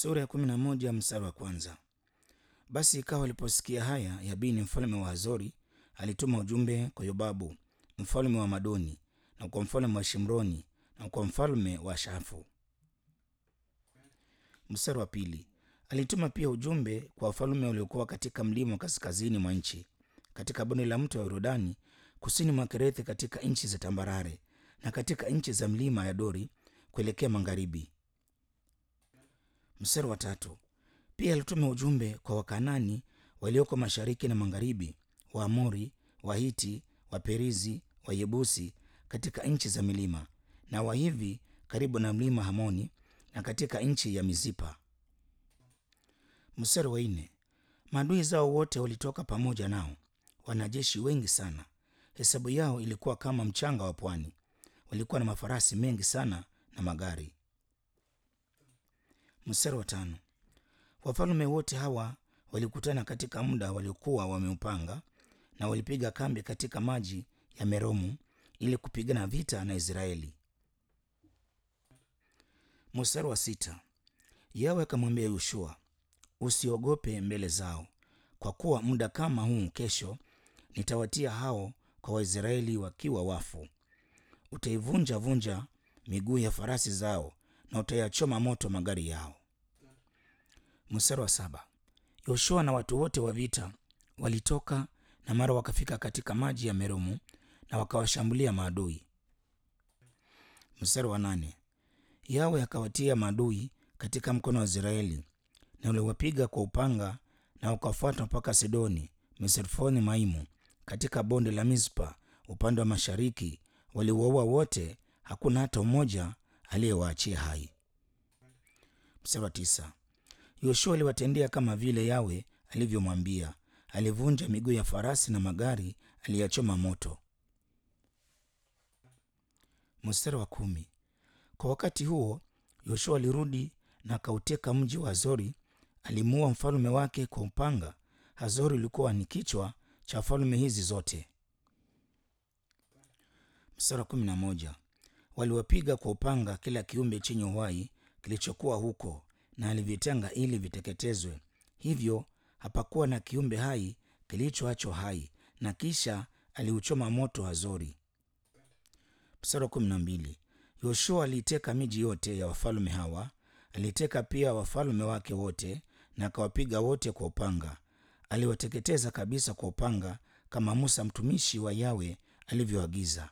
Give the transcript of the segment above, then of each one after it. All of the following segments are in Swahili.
Sura ya kumi na moja mstari wa kwanza. Basi ikawa aliposikia haya, Yabini mfalme wa Hazori alituma ujumbe kwa Yobabu mfalme wa Madoni na kwa mfalme wa Shimroni na kwa mfalme wa Shafu. Mstari wa pili. Alituma pia ujumbe kwa wafalme waliokuwa katika mlima wa kaskazini mwa nchi, katika bonde la mto wa Yordani, kusini mwa Kerethi, katika nchi za tambarare na katika nchi za mlima ya Dori kuelekea magharibi. Mstari wa tatu. Pia alituma ujumbe kwa Wakanani walioko mashariki na magharibi, Waamori, Wahiti, Waperizi, Wayebusi katika nchi za milima, na Wahivi karibu na mlima Hamoni na katika nchi ya Mizipa. Mstari wa nne. Maadui zao wote walitoka pamoja nao, wanajeshi wengi sana, hesabu yao ilikuwa kama mchanga wa pwani. Walikuwa na mafarasi mengi sana na magari. Mstari wa tano. Wafalme wote hawa walikutana katika muda waliokuwa wameupanga, na walipiga kambi katika maji ya Meromu ili kupigana vita na Israeli. Mstari wa sita. Yawe akamwambia Yoshua, usiogope mbele zao, kwa kuwa muda kama huu kesho nitawatia hao kwa Waisraeli wakiwa wafu. Utaivunja vunja miguu ya farasi zao na utayachoma moto magari yao. Mstari wa saba. Yoshua na watu wote wa vita walitoka na mara wakafika katika maji ya Meromu na wakawashambulia maadui. Mstari wa nane. Yawe akawatia maadui katika mkono wa Israeli na uliwapiga kwa upanga na wakafuata mpaka Sidoni, Misrefoni Maimu, katika bonde la Mispa upande wa mashariki. Waliwaua wote, hakuna hata mmoja aliyewaachia hai. Mstari wa tisa. Yoshua aliwatendea kama vile Yawe alivyomwambia. Alivunja miguu ya farasi na magari aliyachoma moto. Mstari wa kumi. Kwa wakati huo Yoshua alirudi na akauteka mji wa Hazori. Alimuua mfalme wake kwa upanga. Hazori ulikuwa ni kichwa cha falme hizi zote. Mstari wa kumi na moja. Waliwapiga kwa upanga kila kiumbe chenye uhai kilichokuwa huko na alivitenga ili viteketezwe. Hivyo hapakuwa na kiumbe hai kilichoachwa hai, na kisha aliuchoma moto Hazori. Mstari wa kumi na mbili. Yoshua aliiteka miji yote ya wafalme hawa, aliteka pia wafalme wake wote na akawapiga wote kwa upanga. Aliwateketeza kabisa kwa upanga, kama Musa mtumishi wa Yawe alivyoagiza.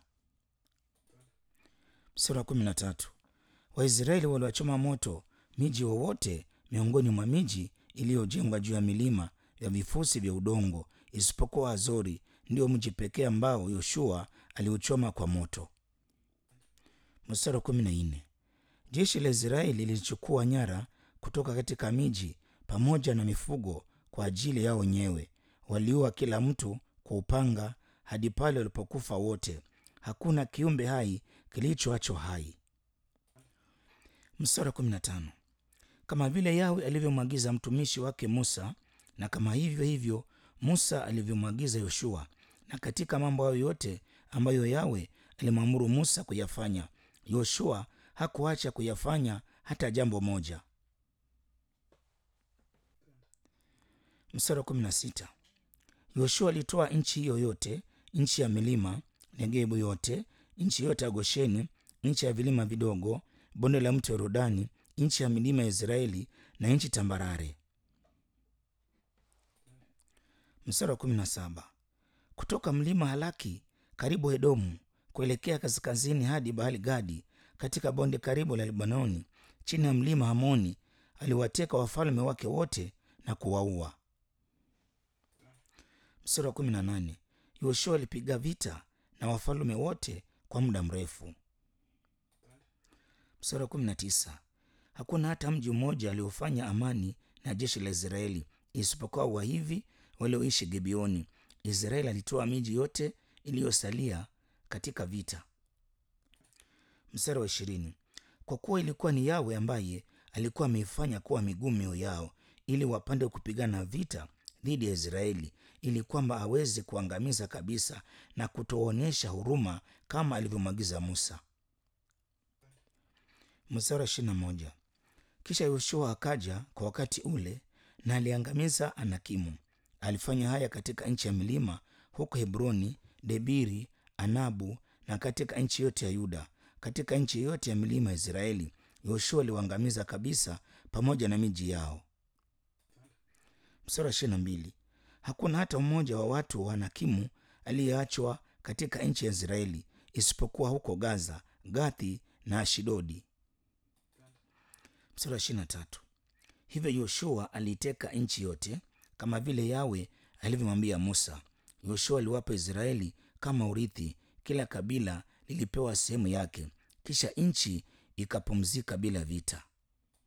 Mstari wa kumi na tatu. Waisraeli waliwachoma moto miji wowote miongoni mwa miji iliyojengwa juu ya milima ya vifusi vya udongo, isipokuwa Hazori, ndio mji pekee ambao Yoshua aliuchoma kwa moto. Mstari wa kumi na nne. Jeshi la Israeli lilichukua nyara kutoka katika miji pamoja na mifugo kwa ajili yao wenyewe. Waliua kila mtu kwa upanga hadi pale walipokufa wote, hakuna kiumbe hai kilichoachwa hai. Mstari wa kumi na tano. Kama vile Yawe alivyomwagiza mtumishi wake Musa, na kama hivyo hivyo Musa alivyomwagiza Yoshua, na katika mambo hayo yote ambayo Yawe alimwamuru Musa kuyafanya, Yoshua hakuacha kuyafanya hata jambo moja. Mstari wa kumi na sita. Yoshua alitoa nchi hiyo yote, nchi ya milima Negebu yote, nchi yote ya Gosheni, nchi ya vilima vidogo, bonde la mto Yordani, nchi ya milima ya Israeli na nchi tambarare. Mstari wa kumi na saba. Kutoka mlima Halaki karibu Edomu kuelekea kaskazini hadi Baali Gadi katika bonde karibu la Libanoni chini ya mlima Hamoni aliwateka wafalme wake wote na kuwaua. Mstari wa kumi na nane. Yoshua alipiga vita na wafalme wote kwa muda mrefu. Mstari wa kumi na tisa. Hakuna hata mji mmoja aliofanya amani na jeshi la Israeli isipokuwa Wahivi walioishi Gibeoni. Israeli alitoa miji yote iliyosalia katika vita. Mstari wa ishirini. Kwa kuwa ilikuwa ni Yawe ambaye alikuwa ameifanya kuwa migumu mioyo yao ili wapande kupigana vita dhidi ya Israeli, ili kwamba aweze kuangamiza kabisa na kutoonyesha huruma kama alivyomwagiza Musa. Mstari wa ishirini na moja. Kisha Yoshua akaja kwa wakati ule na aliangamiza Anakimu. Alifanya haya katika nchi ya milima huko Hebroni, Debiri, Anabu na katika nchi yote ya Yuda. Katika nchi yote ya milima ya Israeli, Yoshua aliwaangamiza kabisa pamoja na miji yao. Mstari wa ishirini na mbili. Hakuna hata mmoja wa watu wa Anakimu aliyeachwa katika nchi ya Israeli isipokuwa huko Gaza, Gathi na Ashidodi. Mstari wa ishirini na tatu. Hivyo Yoshua aliiteka nchi yote kama vile Yawe alivyomwambia Musa. Yoshua aliwapa Israeli kama urithi, kila kabila lilipewa sehemu yake, kisha nchi ikapumzika bila vita.